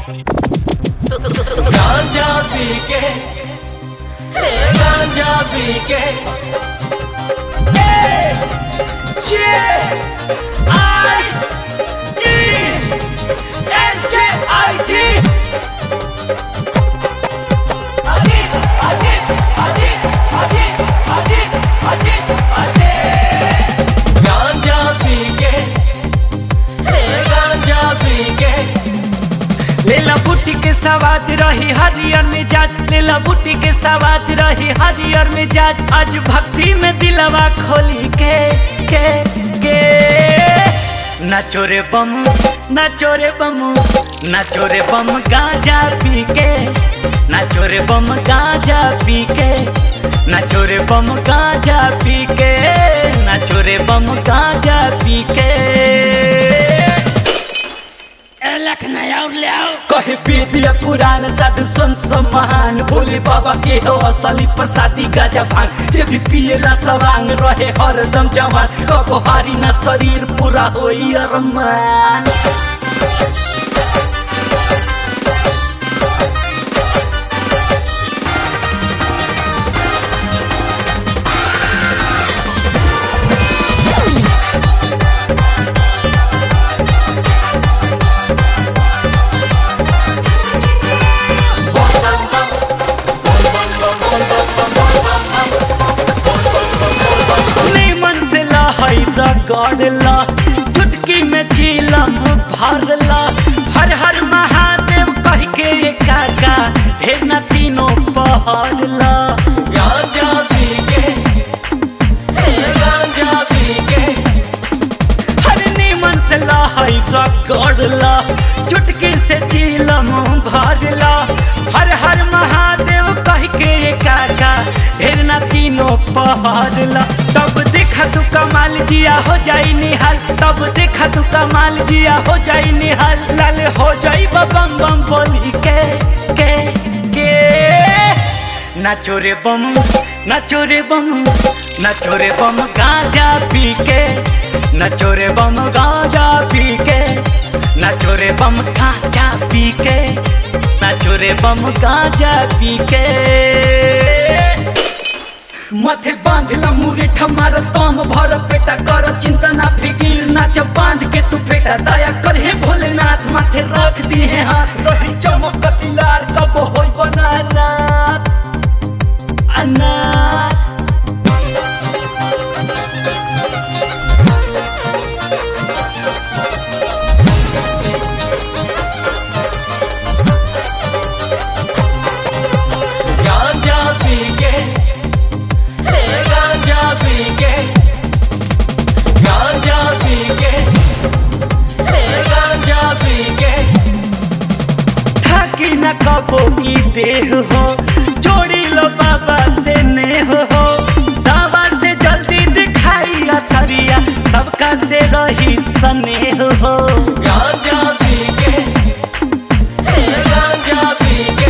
गांजा पी के हे गांजा पी के जे आई ई एन जे आई टी आगे आगे आगे आगे आगे आगे आगे गांजा पी के हे गांजा पी के लेला बूटी के सवाद रही हरियर मिजाज लेला बूटी के सवाद रही हरियर मिजाज आज भक्ति में दिलवा खोली के के के नाचो रे बम नाचो रे बम नाचो रे बम गांजा पी के नाचो रे बम गांजा पी के नाचो रे बम गांजा पी के नाचो रे बम गांजा पी के कहे पी दिया पुराण साधु संत सब महान भोले बाबा के हो असली प्रसादी गाजा भांग जे भी पिएला सवांग रहे हरदम जवान कबो हारी ना शरीर पूरा होई अरमान नीमन से लहई रगड़ला चुटकी में चीलम भरला हर हर महादेव कह के ये काका हे न तीनों पहरला गांजा पी के हे गांजा पी के हर नीमन से लहई रगड़ला चुटकी से चीलम भरला हर हर महादेव कह के ये काका ढेर ना तीनों पहरला तब देखा तू कमाल जिया हो जाई निहाल तब देखा तू कमाल जिया हो जाई निहाल लाल हो जाई बम बम बोली के के के नाचो रे बम नाचो रे बम नाचो रे बम गांजा पी के नाचो रे बम गांजा पी के नाचो रे बम गांजा पी के नाचो रे बम गांजा पी के माथे बांधला मुरे ठमार तम भर पेटा कर चिंता ना फिकीर नाच बांध के तू पेटा दया कर हे भोलेनाथ माथे रख दी है हाथ रही चमकती लार कब होई बनाना अनाथ गांजा पी के हे गांजा पी के गांजा पी के हे गांजा पी के थाकी न कबो ई देह हो जोड़ी लो बाबा से नेह हो दावा से जल्दी दिखाई असरिया सबका से रही स्नेह हो गांजा पी के हे गांजा पी के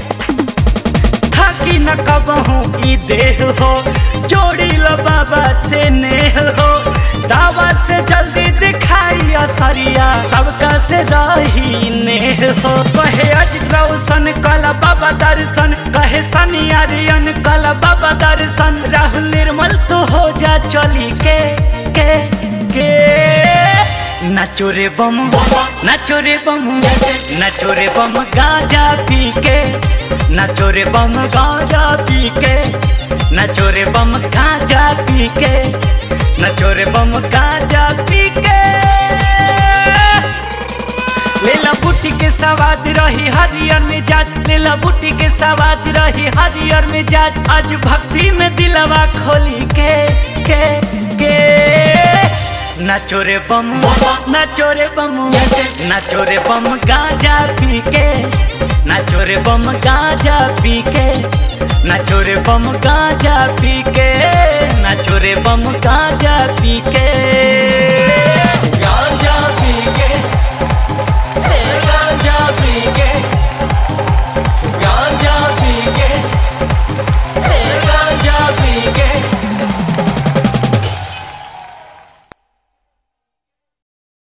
थाकी न कबहू ई देह हो जोड़ी लो बाबा से नेह हो दावा से जल्दी दिखाई असरिया सबका से रही नेह हो कहे अज रोशन कल बाबा दर्शन कहे सनी आर्यन कल बाबा दर्शन राहुल निर्मल तो हो जा चली के के के नाचो रे बम नाचो रे बम नाचो रे बम गांजा पी के नाचो रे बम गांजा पी के नाचो रे बम गांजा पी के नाचो रे बम गांजा पी के लेला बूटी के सवाद रही हरियर मिजाज लेला बूटी के सवाद रही हरियर मिजाज आज भक्ति में दिलवा खोली के के के नाचो रे बम नाचो रे बम नाचो रे बम गांजा पी के नाचो रे बम गांजा पी के नाचो रे बम गांजा पी के नाचो रे बम गांजा पी के